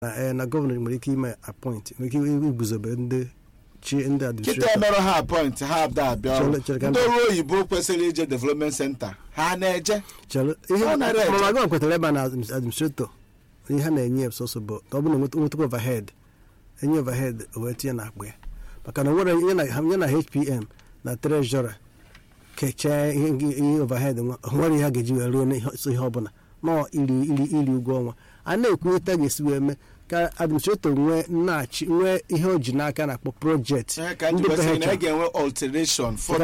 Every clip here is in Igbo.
na eh, na gọvanọ nwere ike ime appoint nwere ike iguzobe ndị chi ndị kịta administrator emerụ ha apọint ha abda abịa ọrụ. Chere- chere ka ndị m- ọrụ oyibo kwesịrị ije development center ha na-eje chere ihe Ọ nara eje. mama gọvanọ kwetara ebe a na admin- administrator ihe ha na-enye ya sọsọ bụ ka ọ bụrụ na nweta nwetakwa overhead enye overhead o wee tinye n'akpa ya maka na nwere ihe na ya na hpm na treasurer kechaa ihe ihe overhead nwa o nwere ihe a ga-eji wee ruo n'ihe so ihe ọbụla nọọ iri iri iri ụgwọ ọnwa a na-ekwu etu a ga-esi wee mee ka administrator nwee nnachi nwee ihe o ji n'aka na-akpọ project Ihe ka ndị ndị kwesịrị na PHR. a ga-enwe alteration for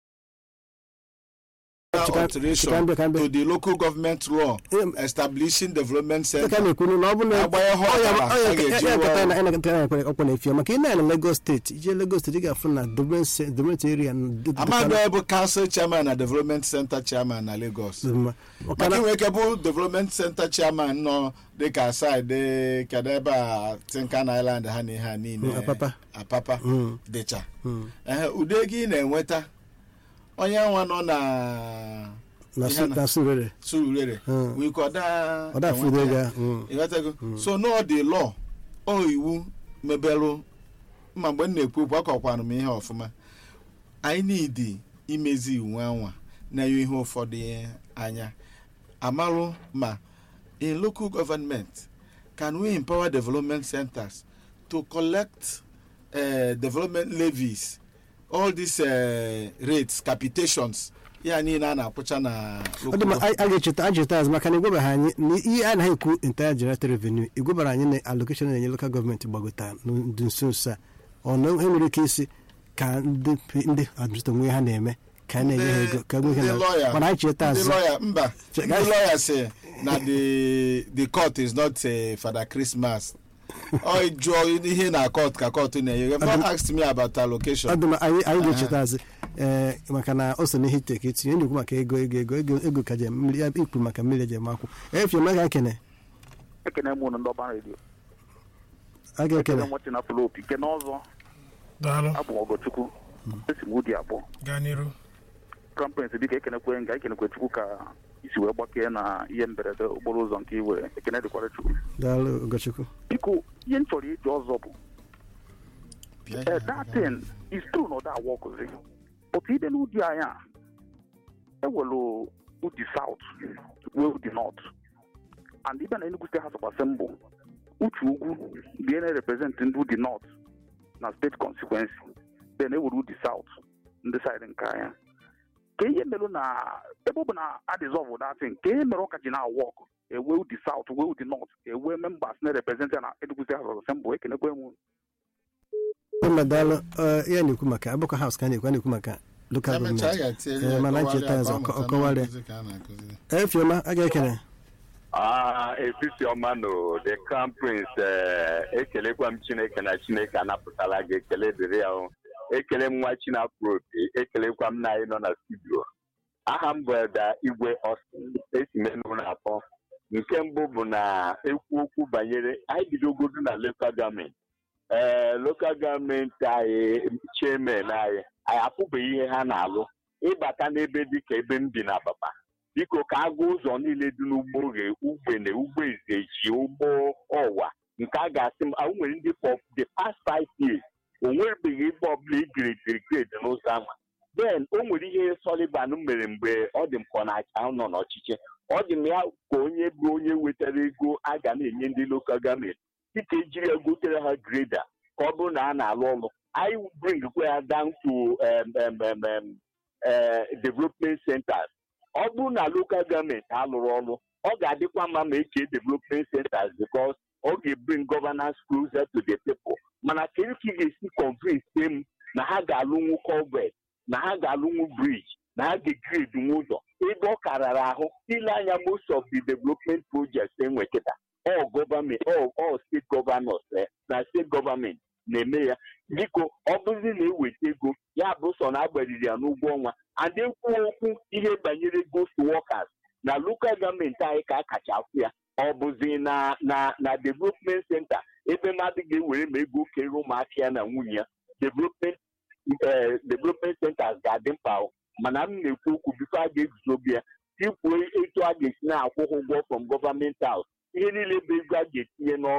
Chika- alteration chika mbịa- ka mbịa. to the local government law Em- establishing development Dịka center a na-ekwu na ọ bụ na Agbanye ha ọ ya- ọbara, ọ ya- a ga-eji ya- ya- rụọ ya- ọrụ. na- ya- ya- ya- ọkwa na-efie maka ị na na Lagos steeti ije Lagos steeti ị ga-afụ na development ce- development area na- dị- dị- amadu dị- bụ council chairman na development center chairman na lagos dị mma. Maka maka na- inwe ike bụ development center chairman nọ dịka side kedu ebe a tinkan island ha na ihe a niile Mm, Apapa. apapa Mm. dịcha Mm. ehe ụdị ego ị na-enweta onye nwa nọ na na ihe su- na- na Surulere surulere Mm. wiko ọda ọ da afụ enweta ego ya. ya mm. ịghọtago so n'ọ dị lọ ọ iwu mebelụ ma mgbe m na-ekwu okwu akọkwanụ m ihe ọfụma anyị nidi imezi iwu anwa na-enye ihe ụfọdụ anya amarụ ma in local government can we empower development centers to collect uh, development levies all these uh, rates capitations ya niile a na-akwụcha na ọ dị mma local a a ga-echeta a ga-echeta azụ maka na igwebara anyị na ihe a naghị ekwu entire generated revenue igwebara anyị na allocation na-enye local gọọmenti gbagota dị nso nso a ọ na e nwere ike isi ka ndị ndị administrator nwee ha na-eme ka a na-enye ha ego ka nwee ihe ndị na lawyer- mana anyị cheta ndị azụ lawyer mba Che- ndị lawyer say na the the court is not uh, father christmas ọ jụọ ihe na court ka court na-enye you have not asked me about ọ allocation dị mma anyị anyị ga-echeta azụ ee maka na o so n'ihe ite ka etinye na-ekwu maka ego ego ego ego ego ka je mmiri ya ikwu maka mmiri eji eme akwụ efioma ga ekene ekene m unu ndị ọba redio a ga-ekene ekene nwatị na fụlọ opi kene ọzọ daalụ abụ m ọgọchukwu esi m ụdị abụọ gaa n'iru krampens biko ekenekwe nga ekenekwe chukwu ka isi wee gbakee na ihe mberede okporo ụzọ nke iwere ekene dịkwara chukwu daalụ Ugochukwu biko ihe m chọrọ ịjụ ọzọ bụ eh, that thing is true na ọ da awọkụzi but ide n'ụdị anyị a ewelu ụdị south wee ụdị north and ibe na Enugu State House of Assembly uche ugwu bie na-represent ndị ụdị north na steeti consequence then ewere ụdị south ndị side nke anya ka ihe merụ na ebe ọ bụ na adịzọvụ datin ka ihe mere ụka ji na-awụ ọkụ ewe ụdị south wee ụdị north ewe members na-represent na Enugu State House of Assembly ekenekwe m mma daalụ Ee, ya na-ekwu maka agbakọ haus ka a na-ekwu a na-ekwu maka local gọọmenti Ee, mana ncheta ọzọ, ọ- ọ kọwara ya. efioma a ga-ekene Ah, etiti ọma no the crown prince eh, ekelekwa m chineke na chineke anapụtala gị ekele dịrị ya o. ekele m nwa chinafropi ekelekwa m na anyị nọ na studio aha m bụ Eda igwe Austin esi m Enugu na atọ nke mbụ bụ na ekwu okwu banyere anyị bidogodu na local gọọmenti ee local gọọmenti anyị chairman anyị anyị apụbeghị ihe ha na-alụ ịbata n'ebe dịka ebe m bi na Ababa biko ka agụ ụzọ niile dị n'ugbo oghe ugbene ugbo ezeji ugbo ọwa nke a ga-asị m ahụ nwere ndị for the past five years o nwebeghị ebe ọbụla igiredi grade n'ụzọ ahụ then o nwere ihe Sullivan mere mgbe ọ dị m ka ọ na-acha nọ n'ọchịchị ọ dị m ya ka onye bụ onye wetara ego a ga na-enye ndị lokal gọọmenti dịka ejiri ya gotere ha greda ka ọ bụrụ na a na-alụ ọrụ anyị bringkwa ya down to um, um, um, um, uh, development centers ọ bụrụ na lokal gọọmenti alụrụ ọrụ ọ ga-adịkwa mma ma eke development centers because ọ ga-ebring governance closer to the people mana kedu ka ị ga-esi convince m na ha ga-alụnwu culvert na ha ga-alụnwu bridge na ha ga-egrade nwe ụzọ ebe ọ karara ahụ ile anya most of the development projects enwe kịta ọ gọọmenti ọ steeti gọvanọs na steeti gọọmenti na-eme ya biko ọ bụzi na eweta ego ya bụ sọ na agbariri ya n'ụgwọ ọnwa and ekwu okwu ihe banyere ghost workers na local gọọmenti anyị ka a kacha afụ ya ọ bụzi na na na development center ebe mmadụ ga-ewere ma ego kere ụmụaka ya na nwunye ya development eh, development centers ga-adị mkpa o. mana m na-ekwu okwu bifo a ga-eguzobe ya tikwuo etu a ga-esi na-akwụ ha ụgwọ from government house ihe niile bụ ego a ga-etinye n'ọrụ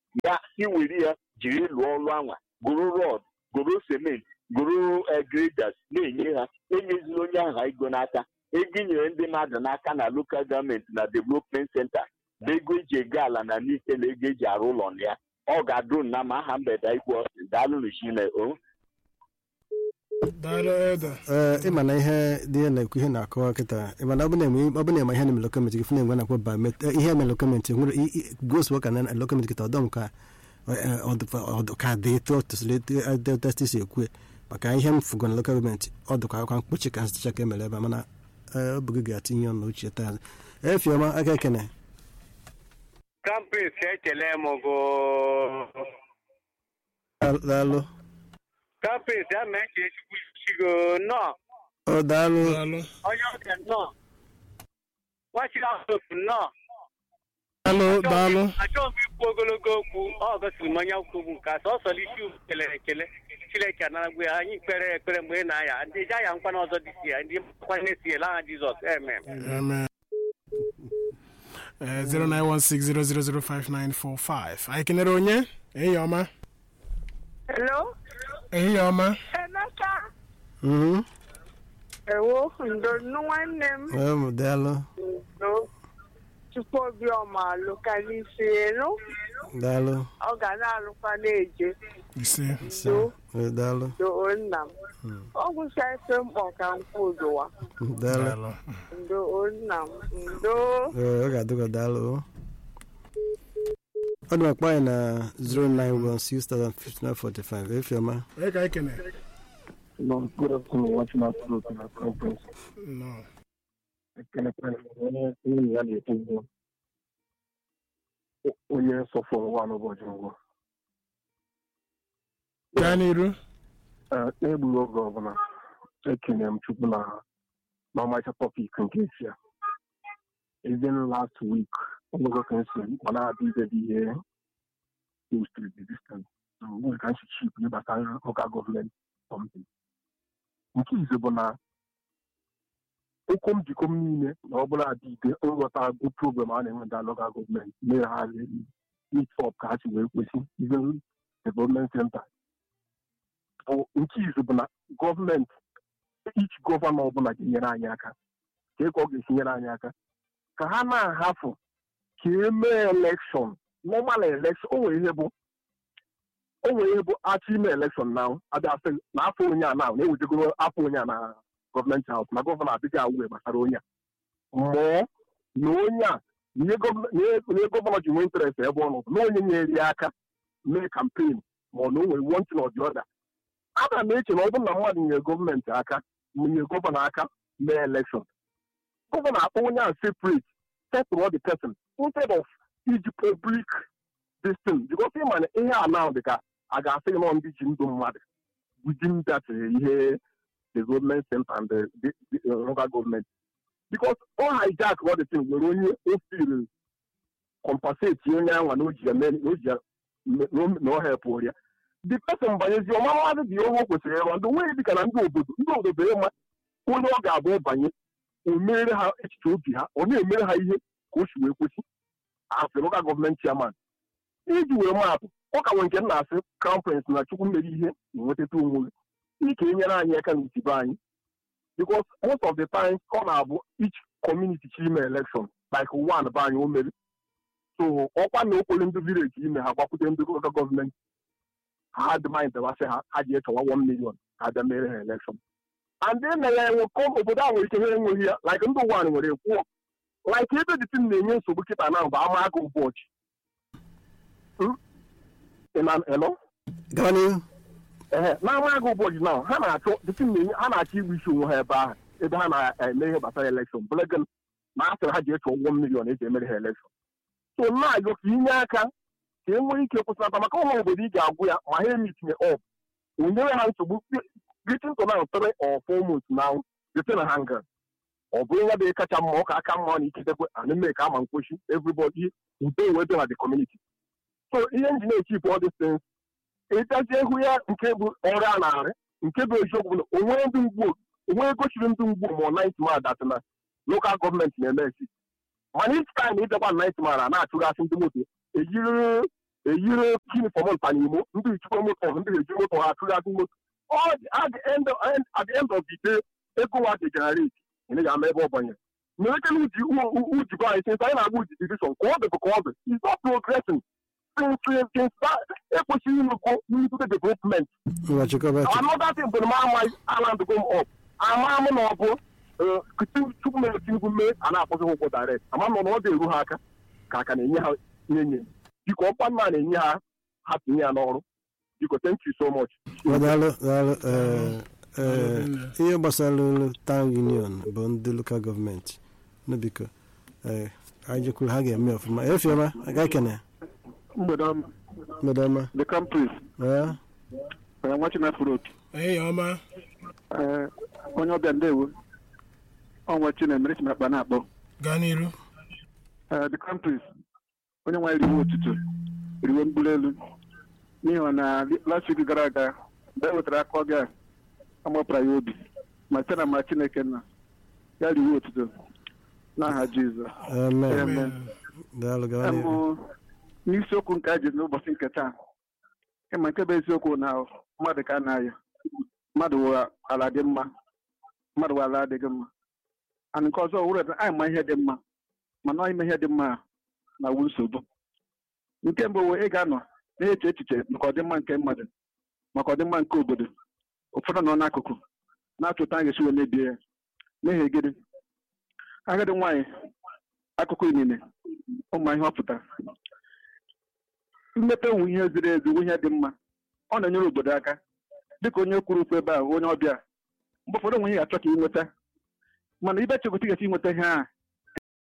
ya si were ya jiri lụọ ọrụ anwa goro rọd goro cement goro graders na-enye ha enyezila onye ahụ ego n'aka ego inyere ndị mmadụ n'aka na lokal gọọmenti na development center bụ ego eji ego ala na n'ike na ego eji arụ ụlọ na ya ọ ga-adụ na ma aha mgbede ikwu ọsị daalụ chine o daalụ ede ee ịma na ihe dị ya na-ekwu ihe na-akọwa kịta ịma na ọ bụ na-eme ihe na-eme lokọmentị gị fụna enwe na-akpọ bamet ihe eme lokọmentị nwere gos wọka na lokọmentị kịta ọdọm ka ka dị etu ọtụsịrị testi si ekwu maka ihe m fụgo na lokal gọọmenti ọ dịkwa akwa mkpochi ka nsịcha ka emere ebe a mana ọ bụ gị ga-atinye ọnụ uche taa efiọma aka ekene kampins ekele m gụ daalụ kampins ya mee ka echukwu chigo nnọọ ọ daalụ daalụ onye ọbịa nnọọ nwachiri asọpụ nnọọ daalụ daalụ achọghị m ikwu ogologo okwu ọ gosiri m onye kwugbu nke a sọsọ isi ugwu kelere ekele chineke anaragbu ya anyị kpere ekpere mgbe ị na-aya ndị ji aya nkwana ọzọ dị si ya ndị nkwanye si ele aha jizọs amen amen Eh, 09160005945 anyị kenere onye ehihie ọma Hello, ehihie ọma Emeka. Mhm. Ewo, ndo nnu nwanne m. Em, daalụ Ndo. Chukwu Obiọma alụka n'isi elu. daalụ Ọ ga na-alụkwa na-eje. ise Ndo, Eh, daalụ ndo nna m. Ọ gwụsa efe mkpọ ka m kwudowa. daalụ daalụ Ndo nna m. Ndo. Ee, ọ ga-adịkwa daalụ ọ dị makpa anyị na 091605945 efiọma onye ka anyị kenere No, good afternoon, watching our group in our conference. nọ I can onye nwunye ya na-ekwu ugbu onye sọfọrọ nwa n'ụbọchị ngwụ gaa n'iru n'egbughị oge ọbụla ekene m chukwu na n'ọmarịcha tọpik nke esi ya even last week ọgbụgọ ka nsi ọ na-adị idebe ihe postri the distance so nwere ka nsi chip ihe gbasara ọka gọọmenti something nke ize bụ na ụkwụ njikọ m niile na ọ bụla dị ide nghọta bụ problem a na-enwe ndị local gọọmenti mere ha meet up ka ha si wee kwesị even development center bụ nke izu bụ na gọọmenti ich gọvanọ ọbụla ga-enyere anyị aka ka eke ọ ga-esi nyere anyị aka ka ha na-ahafụ ka emee elekshọn normal elekshọn o nwere ihe bụ o nwere ihe bụ achọ ime elekshọn na abịa sị na afọ onye a na na-ewejegoro afọ onye a na gọọmenti haus na gọvanọ adịghị awụwe gbasara onye a mụọ na onye a na ihe gọvanọ na ihe gọvanọ ji nwee interest ebe ọ nọ bụ na onye nyere ya aka mee kampen ma ọ na o nwere one thing or the other ana m eche na ọ bụrụ na mmadụ nyere gọọmenti aka nye gọvanọ aka mee elekshọn gọvanọ akpọ onye a separate settle all the person instead of iji public this thing because ịma na ihe a now dị ka a ga-asị nọ ndị ji ndụ mmadụ within that eh, ihe the government center and the, the, the uh, local government because ọ hijack all the thing nwere onye o feel compensate onye anwa na o ji ya mee na o ji ya na ọ help ya the person banyezi ọma mmadụ dị ihe o kwesịrị ịrụ ndị nwere dịka na ndị obodo ndị obodo ịma onye ọ ga-abụ banye o mere ha echiche obi ha ọ na-emere ha ihe ka o si wee kwesị asị local gọọmenti chairman iji wee maapụ ọ ka nwere nke m na-asị crown prince na chukwu mere ihe na-enwetata onwe gị ike enyere anyị aka n'itibe anyị because most of the times ọ na-abụ each community chi ime election like one be anyị o mere so ọkwa na okwere ndị village ime ha gbakwute ndị local gọọmenti ha dịmanyị debasị ha ha ji echọwa 1 million ka abịa mere ha election and then na ya enwe obodo a nwere ike ha enweghị ya like ndị ụwa nwere ekwuọ like ebe dị tin na-enye nsogbu kịta na bụ ama aka ụbọchị Hmm? Ị na- hello? gaba n'ihu ehe n'ama agụ ụbọchị na ha na-achọ dịtị na-enye ha na-achọ igbu isi onwe ha ebe ahụ ebe ha na-eme ihe gbasara elekshọn bụlegin na a sịrị ha ji echọ ụgwọ milion eji emere ha elekshọn so na-ayọ ka inye aka ka e nwee ike kwụsịnata maka ụlọ obodo ị ga-agwụ ya ma ha emitinye ọp onyere ha nsogbu getting to now three or four months now dịtị na hanga ọ bụrụ ya bụ kacha mma ọ ka aka mma na ikitekwe ana eme ka ama mkpochi everybody udo wee dị na the community so ihe nji na-echipụ all these things ịgazi egwu ya nke bụ ọrụ a na-arị nke bụ eziokwu bụ na onwe ndị mgbu onwe gochiri ndị mgbu ma ọ nait ma dat na lokal gọọmenti na-eme esi mana each time ịbịakwa nait ma na na-achụgasị ndị moto ejiri eyiri yunifọm ntanimo ndị ejikwa moto ndị eji moto ha atụgharị moto All the- at the end of end- at the end of the day ego wa dị generate ị ga-ama ebe ọ banyere mmerekele uji ujibo anyị since anyị na-agba uji division ka ọ dị bụ ka ọ dị is not progressing since since that ekwesịghị ịnụgo into the development ngwa chịkọba chịkọ another thing bụ na m amaghị aland go up ama m na ọ bụ tupu mere tinubu mee a na-akpọzi ha ụgwọ direct ama m na ọ ga-eru ha aka ka aka na-enye ha ihe nye biko ọkwa mma na-enye ha ha tinye ya n'ọrụ biko thank you so much daalụ daalụ ee, ee, ihe gbasara ụlọ town union bụ ndị lokal gọọmenti nụ biko ee, anyị jekwuru ha ga-eme ọfụma efiọma aga kene mgbede ọma mgbede ọma the campus ee nwa chinafuro ehihie ọma onye ọbịa ndewo ọnwa chinemere chimakpa na-akpọ gaa n'iru the campus onye nwe riwe ụtụtụ riwe mgbuli elu n'ihi na last week gara aga mgbe e wetara aka ọga amapụra ya obi ma site na ma chineke nna ya riwe ụtụtụ n'aha jizọs amen Amen. daalụ gawa n'ihu Em, n'isiokwu nke a ji n'ụbọchị nke taa ịma nke bụ eziokwu na mmadụ ka a na-aya mmadụ wụ ala dị mma mmadụ wụ ala adịghị mma and nke ọzọ wụrụ na anyị ma ihe dị mma mana ime ihe dị mma na-awụ nsogbu nke mbụ wee ị ga-anọ na-eche echiche maka ọdịmma nke mmadụ maka ọdịmma nke obodo ụfọdụ nọ n'akụkụ na-achọta a ga-esi wee mebie ya n'ihi gịnị agadi nwaanyị akụkụ inine ụmụ ihe ọ pụtara mmepe nwe ihe ziri ezi nwe ihe dị mma ọ na-enyere obodo aka dịka onye kwuru okwu ebe a onye ọbịa mgbe ụfọdụ nwe ihe ga-achọ ka ị nweta mana ibe chekọta ga-esi nweta ihe a